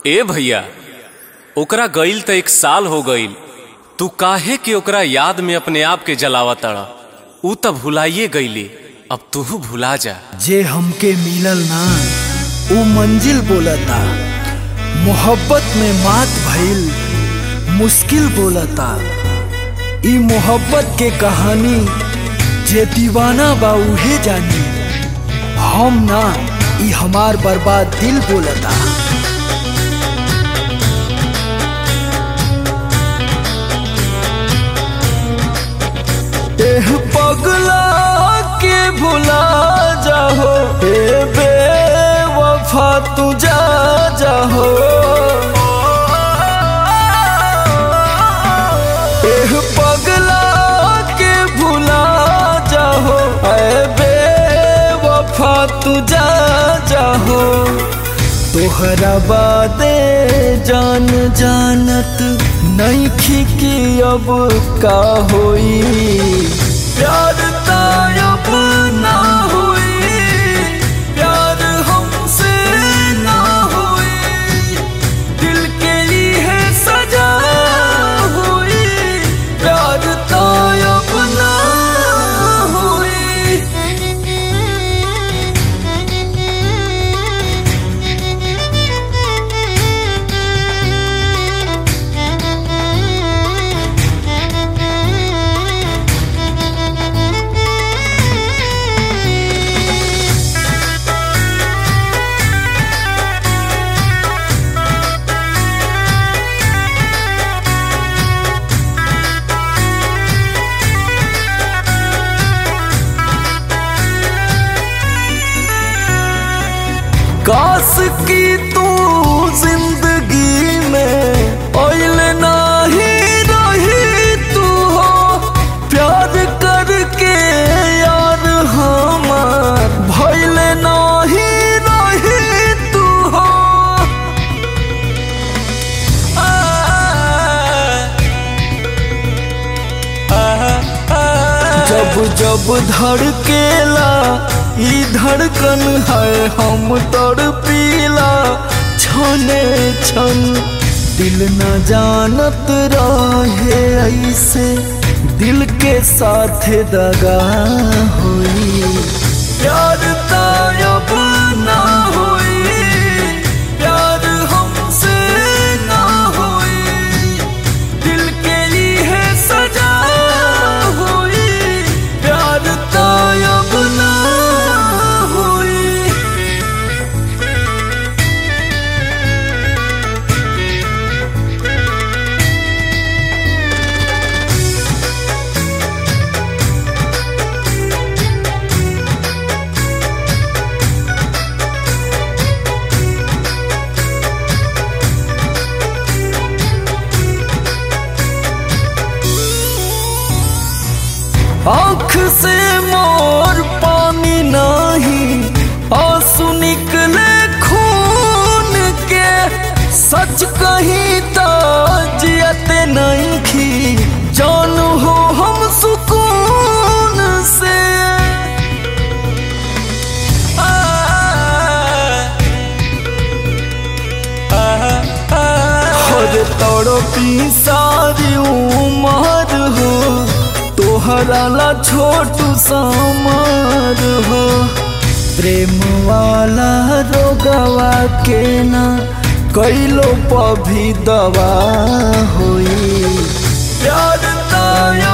ए भैया ओकरा गईल त एक साल हो गईल तू काहे कि ओकरा याद में अपने आप के जलावा तड़ा ऊ त भुलाइए गईली अब तू भुला जा जे हमके मिलल ना ऊ मंजिल बोलता मोहब्बत में मात भइल मुश्किल बोलता ई मोहब्बत के कहानी जे दीवाना बा उहे जानी हम ना ई हमार बर्बाद दिल बोलता एह पगला के भुला जाहो ए बेवफा तू जा जाहो एह पगला के भुला जाहो ए बेवफा तू जा जाहो तोहरा बादे जान जानत नहीं खिकी अब का होई प्यार तायब ना होई प्यार हमसे ना होई दिल के लिए सजा हुई प्यार तायब ना हुई काश की तू जिंदगी में ओइल नाही रही तू हो प्यार करके यार हमार भइल नाही रही तू हो जब जब धड़केला ई धड़कन है हम तड़पीला छने छन दिल न जानत रहे ऐसे दिल के साथ दगा होई प्यार तायब ना होई प्यार हमसे ना होई दिल के लिए सजा हुई प्यार तायब ना हुई आँख से मोर पानी नहीं आंसू निकले खून के सच कही तो जियते नहीं खी जान हो हम सुकून से हर तड़पी सारी उमर हो तोहरा ला छोटू समार हो प्रेम वाला रोगवा के ना कैलो पभी दवा होई प्यार ताया